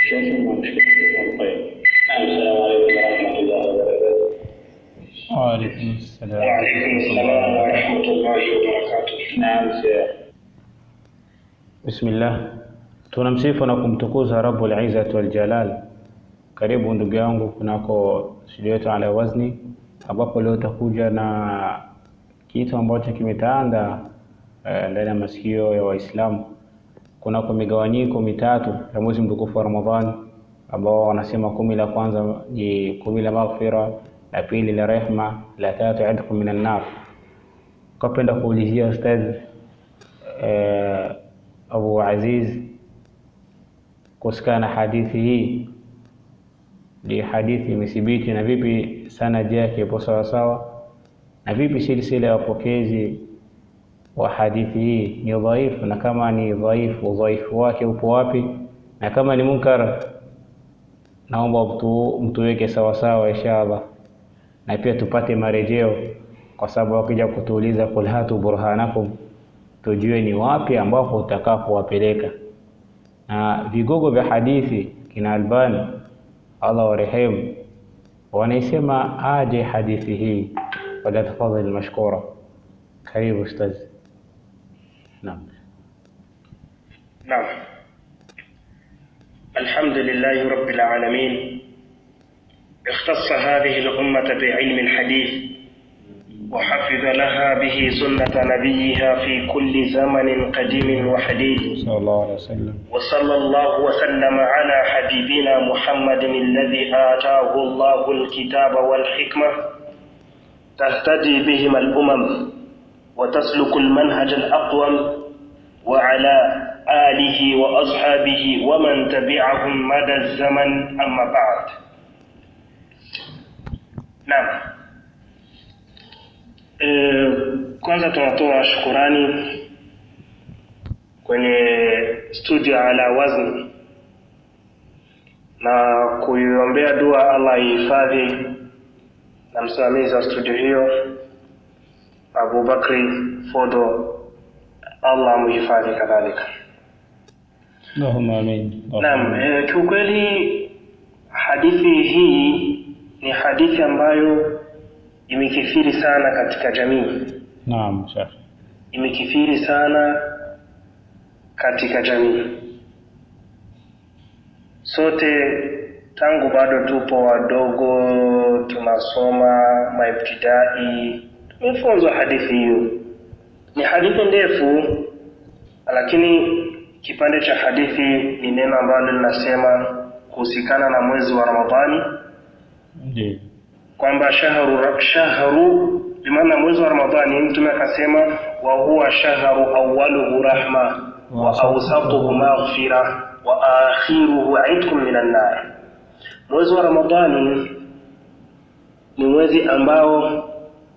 شوفوا ما مشكلة طيب نعم السلام عليكم ورحمة الله وبركاته وعليكم السلام وعليكم السلام ورحمة الله وبركاته نعم شيخ Bismillah, tunamsifu na kumtukuza Rabbul Izzati wal Jalal. Karibu ndugu yangu kunako studio yetu ala wazni, ambapo leo utakuja na kitu ambacho kimetaanda eh, ndani ya masikio ya Waislamu kunako migawanyiko mitatu ya mwezi mtukufu wa Ramadhani, ambao wanasema kumi la kwanza ni kumi la maghfira, la pili la rehma, la tatu idhku minan nar. Kapenda kuulizia ustadh eh, Abu Aziz kuhusikana na hadithi hii, ni hadithi imethibiti na vipi sanadi yake ipo sawasawa, na vipi silsila ya wapokezi wa hadithi hii ni dhaifu, na kama ni dhaifu, udhaifu wake upo wapi, na kama ni munkar, naomba mtu mtuweke sawasawa inshallah, na pia tupate marejeo, kwa sababu wakija kutuuliza kul hatu burhanakum tujue ni wapi ambapo utakapowapeleka. Na vigogo vya hadithi kina Albani, Allah warehemu, wanaisema aje hadithi hii. Wala tafadhali mashkura. Karibu ustaz. Naam. نعم الحمد لله رب العالمين اختص هذه الأمة بعلم الحديث وحفظ لها به سنة نبيها في كل زمن قديم وحديث Sallallahu alaihi wasallam. وصلى الله وسلم على حبيبنا محمد الذي آتاه الله الكتاب والحكمة تهتدي بهما الأمم وتسلك المنهج الأقوم وعلى آله وأصحابه ومن تبعهم مدى الزمن أما بعد نعم Eh, kwanza tunatoa shukurani kwenye studio ala wazni na kuiombea dua Allah ihifadhi na msimamizi wa studio hiyo Abu Bakri Fodo, Allah amhifadhi kadhalika. Allahumma amin. Naam, eh, kiukweli hadithi hii ni hadithi ambayo imekithiri sana katika jamii, Naam, Sheikh. imekithiri sana katika jamii. Sote tangu bado tupo wadogo, tunasoma maibtidai, tumefunzwa hadithi hiyo. Ni hadithi ndefu, lakini kipande cha hadithi ni neno ambalo linasema kuhusikana na mwezi wa Ramadhani Ndiyo. kwamba shahru shahru bimaana mwezi wa Ramadhani, Mtume akasema wa huwa shahru awwaluhu rahma wa awsatuhu maghfira wa akhiruhu itqun minan nar. Mwezi wa Ramadhani ni mwezi ambao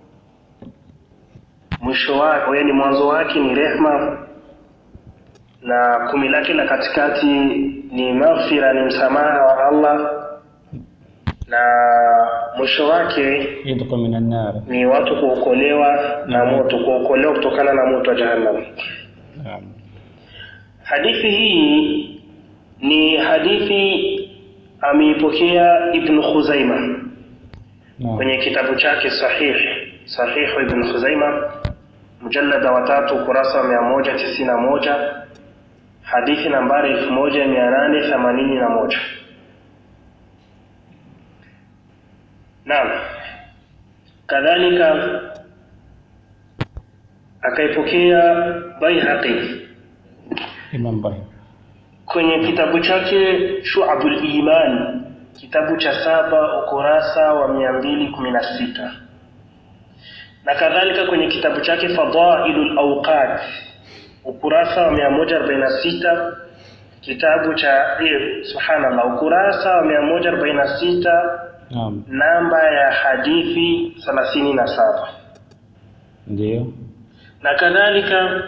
mwisho wake, yaani mwanzo wake ni rehma na kumi lake la katikati ni maghfira, ni msamaha wa Allah na mwisho wake Idqa minan nar. ni watu kuokolewa na moto, kuokolewa kutokana na moto wa Jahannam. Naam. Hadithi hii ni hadithi ameipokea Ibn Khuzaima Naam. kwenye kitabu chake Sahih Sahih Ibn Khuzaima mjallada wa tatu ukurasa wa mia moja tisini na moja hadithi nambari elfu moja mia nane themanini na moja. Naam, kadhalika akaipokea Baihaqi Imam Bahir. kwenye kitabu chake Shu'abul Iman, kitabu cha saba ukurasa wa mia mbili kumi na sita na kadhalika kwenye kitabu chake Fadailul Awqat ukurasa wa mia moja arobaini na sita kitabu cha eh, subhanallah ukurasa wa mia moja arobaini na sita Naam. namba ya hadithi thelathini na saba Ndiyo. na kadhalika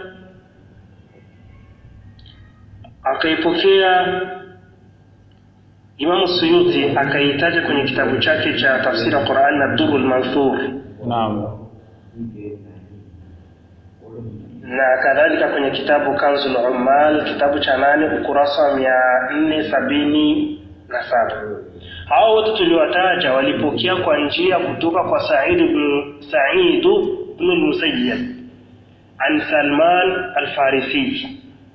akaipokea Imamu Suyuti akaitaja kwenye kitabu chake cha tafsiri ya Qur'an na Durrul Manthur Naam. na kadhalika kwenye kitabu Kanzul Ummal kitabu cha nane ukurasa wa mia nne sabini na saba. Hao wote tuliwataja walipokea kwa njia kutoka kwa Said ibn Said ibn al-Musayyib an Salman al-Farisi.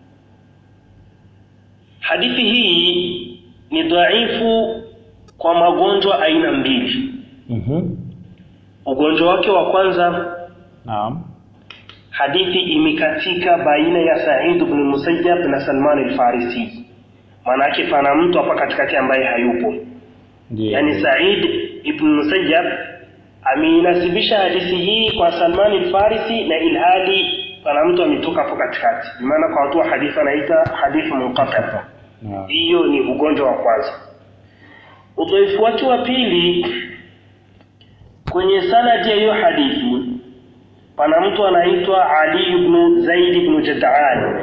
Hadithi hii ni dhaifu kwa magonjwa aina mbili. Mhm. Ugonjwa wake wa kwanza Naam. hadithi imekatika baina ya Said ibn Musayyab na Salman al-Farisi. Maana yake pana mtu hapa katikati ambaye hayupo. Ndiyo. Yaani Said ibn Musayyab ameinasibisha hadithi hii kwa Salman al-Farisi na ilhali pana mtu ametoka hapo katikati. Kwa maana kwa watu wa hadithi anaita hadithi munqati. Naam. Hiyo ni ugonjwa wa kwanza. Udhaifu wake wa pili kwenye sanadi ya hiyo hadithi pana mtu anaitwa Ali ibn Zaid ibn Jad'an.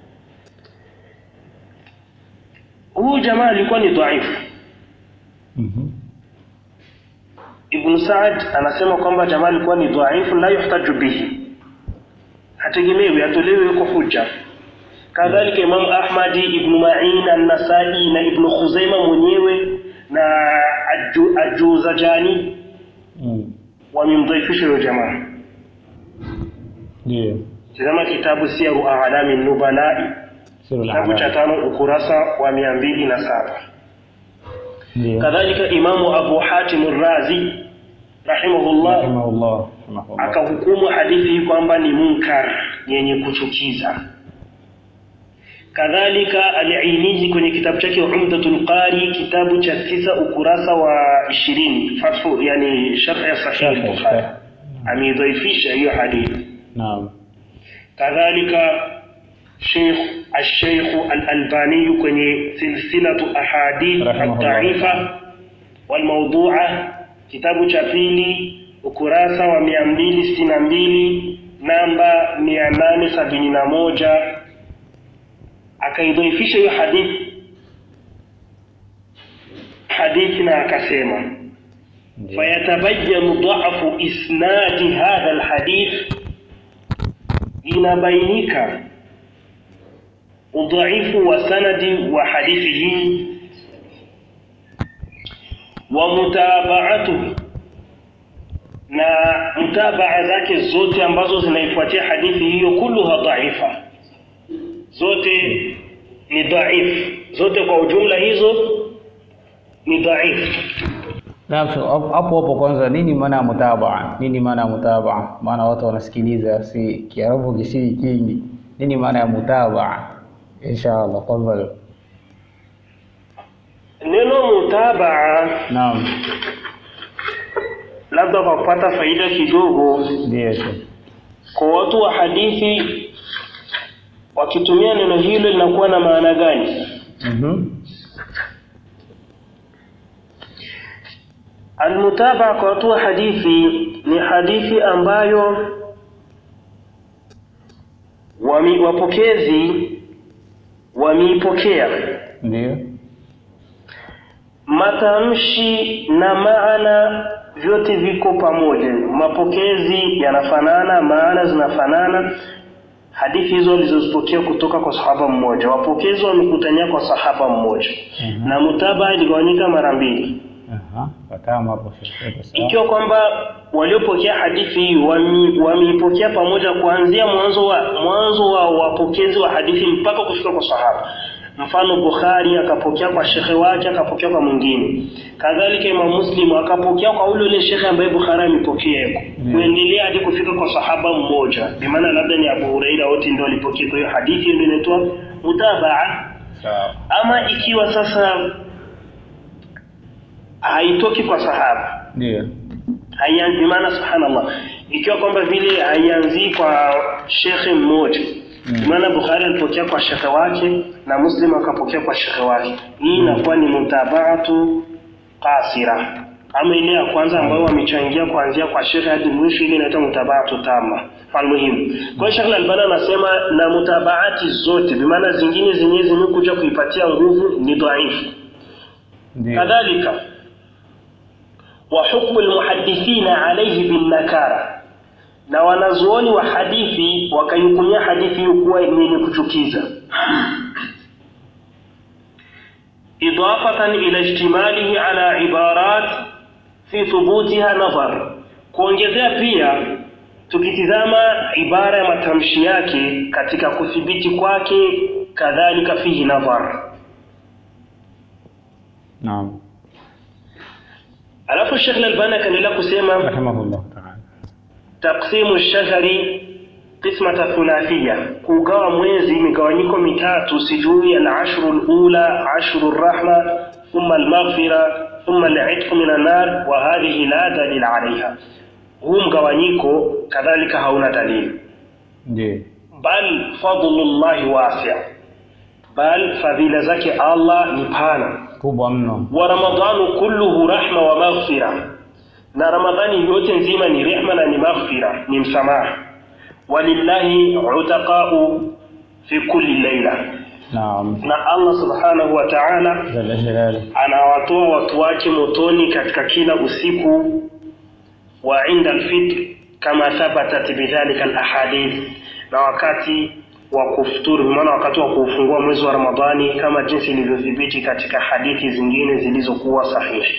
Huyu jamaa alikuwa ni dhaifu. Mhm. Ibn Saad anasema kwamba jamaa alikuwa ni dhaifu, la yuhtaju bihi, hategemewi, atolewe yuko hujja. Kadhalika Imam Ahmadi, Ibn Ma'in, An-Nasai na Ibn Khuzaima mwenyewe na Aju- Ajuzajani Mm. wamemdhaifisha huyo jamaa. Ndiyo. Tazama kitabu Siyaru A'lami Nubalai, Sirul kitabu cha A'lam. tano ukurasa wa mia mbili na saba. Ndiyo. Kadhalika Imamu Abu Hatim Razi rahimahullah Rahimahullah. Rahimahullah. akahukumu hadithi hii kwamba ni munkar yenye kuchukiza. Kadhalika Al-Ainizi kwenye kitabu chake Umdatul Qari kitabu cha tisa ukurasa wa ishirini fathu yani sharh ya Sahih Sharh, Bukhari sharh. ameidhaifisha hiyo hadithi. Naam. kadhalika Sheikh Al-Sheikh Al-Albani kwenye silsilatu ahadith Rahimahullah. ad-da'ifa wal mawdu'a kitabu cha pili ukurasa wa 262 namba 871 akaidhaifisha hiyo hadithi hadithi na akasema Ndiyo. فيتبين ضعف إسناد هذا الحديث inabainika udhaifu wa sanadi wa hadithi hii wa mutabaatuhu na mutabaa zake zote ambazo zinaifuatia hadithi hiyo kulluha dhaifa zote ni dhaifu zote kwa ujumla hizo ni dhaifu Naam, so, hapo hapo hapo kwanza, nini maana ya mutabaa? Nini maana ya mutabaa? Maana watu wanasikiliza, si Kiarabu kisi kingi. Nini maana ya mutabaa? Inshallah, tafadhali. neno mutabaa Naam, labda kwa kupata faida kidogo ndiyo Sheikh. kwa watu wa hadithi wakitumia neno hilo linakuwa na maana gani Mhm. almutabaa kwa watu wa hadithi ni hadithi ambayo wami, wapokezi wameipokea Ndiyo. matamshi na maana vyote viko pamoja mapokezi yanafanana maana zinafanana hadithi hizo walizozipokea kutoka kwa sahaba mmoja wapokezi wamekutania kwa sahaba mmoja Mhm. na mutabaa iligawanyika mara mbili Aha, fatama hapo Sheikh. Sawa. ikiwa kwamba waliopokea hadithi hii wami- wameipokea pamoja kuanzia mwanzo wa mwanzo wa wapokezi wa hadithi mpaka kufika kwa sahaba mfano Bukhari akapokea kwa shekhe wake akapokea kwa mwingine kadhalika Imam Muslim akapokea kwa ule ule shekhe ambaye Bukhari amepokea yuko Mm. kuendelea hadi kufika kwa sahaba mmoja bi maana labda ni Abu Huraira wote ndio walipokea kwa hiyo hadithi ndio inaitwa mutabaa Sawa. ama ikiwa sasa haitoki kwa sahaba Ndiyo. haianzi maana subhanallah ikiwa kwamba vile haianzii kwa shekhe mmoja Mm. maana Bukhari alipokea kwa shekhe wake na Muslim akapokea kwa shekhe wake hii inakuwa ni mutabaatu qasira ama ile ya kwanza ambayo wamechangia kuanzia kwa shekhe hadi mwisho ile inaitwa mutabaatu tama almuhimu kwa hiyo Sheikh Al-Albani anasema na mutabaati zote bimaana zingine zenyewe zimekuja kuipatia nguvu ni dhaifu Ndiyo. kadhalika wa hukmu almuhaddithina alayhi bin nakara na wanazuoni wa hadithi wakaihukumia hadithi hiyo kuwa ni yenye kuchukiza idafatan ila ijtimalihi ala ibarat fi thubutiha nadhar kuongezea pia tukitizama ibara ya matamshi yake katika kuthibiti kwake kadhalika fihi nadhar naam alafu Sheikh Al-Albani akaendelea kusema rahimahullah taala taqsimu shahri qismata thulathia kugawa mwezi migawanyiko mitatu sijui al-ashru al-ula ashru ar-rahma thumma al-maghfira thumma al-'itq min an-nar wa hadhihi la dalil 'alayha huu mgawanyiko kadhalika hauna dalili ndiyo bal fadlullahi wasi' bal fadhila zake Allah ni pana kubwa mno wa ramadhanu kulluhu rahma wa maghfira na ramadhani yote nzima ni rehma na ni maghfira ni msamaha walillahi utaqau fi kulli laila naam na Allah subhanahu wa ta'ala jalla jalaluhu anawatoa watu wake motoni katika kila usiku wa inda alfitr kama thabatat bidhalika alahadith na wakati wa kufuturu maana wakati wa kufungua mwezi wa Ramadhani kama jinsi ilivyothibiti katika hadithi zingine zilizokuwa sahihi.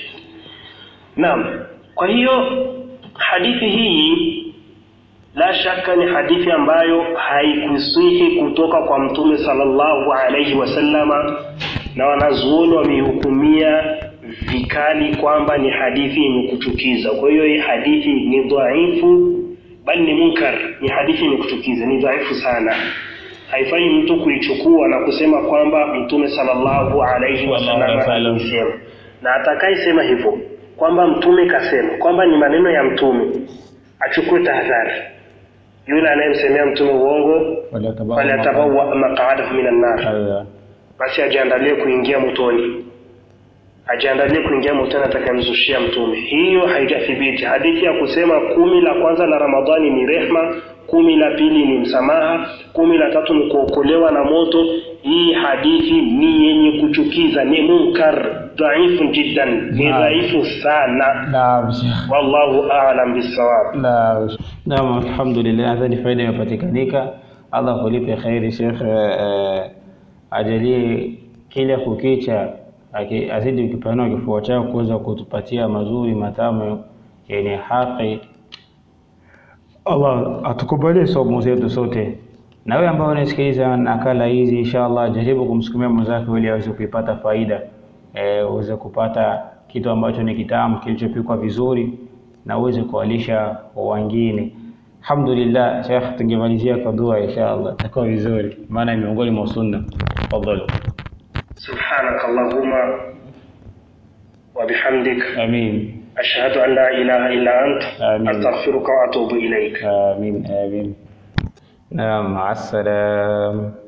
Naam. Kwa hiyo hadithi hii la shaka ni hadithi ambayo haikusihi kutoka kwa Mtume sallallahu alaihi wasallama na wanazuoni wameihukumia vikali kwamba ni hadithi yenye kuchukiza. Kwa hiyo hii hadithi ni dhaifu, bali ni munkar, ni hadithi yenye kuchukiza, ni dhaifu sana. Haifai mtu kuichukua na kusema kwamba Mtume sallallahu alaihi wasallam wasallam. alisema, na atakayesema hivyo kwamba Mtume kasema kwamba ni maneno ya Mtume achukue tahadhari. Yule anayemsemea Mtume uongo, falyatabawwa maq'adahu minan nar Aiwa. basi ajiandalie kuingia motoni, ajiandalie kuingia motoni atakayemzushia mtume. Hiyo haijathibiti. Hadithi ya kusema kumi la kwanza la Ramadhani ni rehma, kumi la pili ni msamaha, kumi la tatu ni kuokolewa na moto, hii hadithi ni yenye kuchukiza, ni munkar dhaifu jiddan, ni Naam. dhaifu sana. Naam, Sheikh. Wallahu a'lam bisawab. Naam, naam, alhamdulillah, nadhani faida imepatikanika. Allah kulipe kheri Sheikh, eh, ajalie kile kukicha aki- azidi ukipanua kifua chako kuweza kutupatia mazuri matamu yenye haki. Allah atukubalie somo zetu sote. Na wewe ambao unasikiliza nakala hizi, inshallah jaribu kumsukumia mwenzako ili aweze kuipata faida, eh, uweze kupata kitu ambacho ni kitamu kilichopikwa vizuri na uweze kuwalisha wengine. Alhamdulillah, Sheikh, tungemalizia kwa dua inshallah, itakuwa vizuri, maana ni miongoni mwa sunna. Tafadhali. Subhanak Allahumma wa bihamdik Amin. ashhadu an la ilaha illa ant Amin. astaghfiruka wa atubu ilaik. آمين آمين نعم مع السلامة